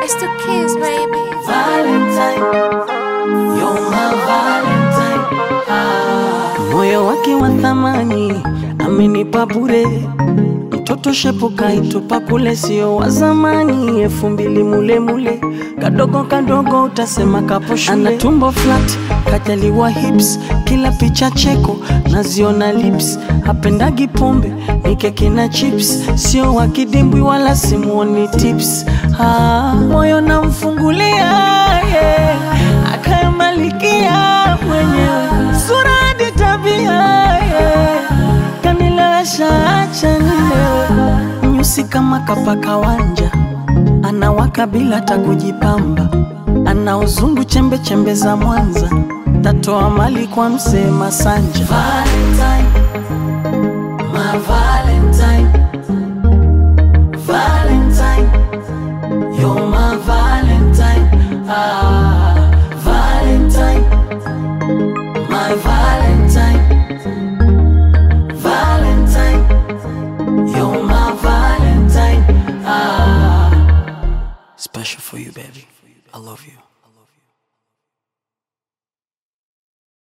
It's the kids, baby. Valentine, you're my Valentine. Ah. Moyo wake wa thamani amenipa bure, mtoto shepu kaitupa kule, sio wa zamani, elfu mbili mule mule, kadogo kadogo utasema kapo shule. Ana tumbo flat, kajaliwa hips, kila picha cheko naziona lips, hapendagi pombe ni keki na chips, sio wa kidimbwi wala simuoni tips. Ah, moyo namfungulia yeah. akayamalikia mwenyewe sura hadi tabia yeah. kanilewesha acha nilewe nyusi kama kapaka wanja anawaka bila hata kujipamba ana uzungu chembe chembe za Mwanza tatoa mali kwa msee Masanja Valentine, my Valentine, Valentine, you're my Valentine, ah, Valentine, my Valentine, Valentine, you're my Valentine, ah. Special for you, baby. I love you.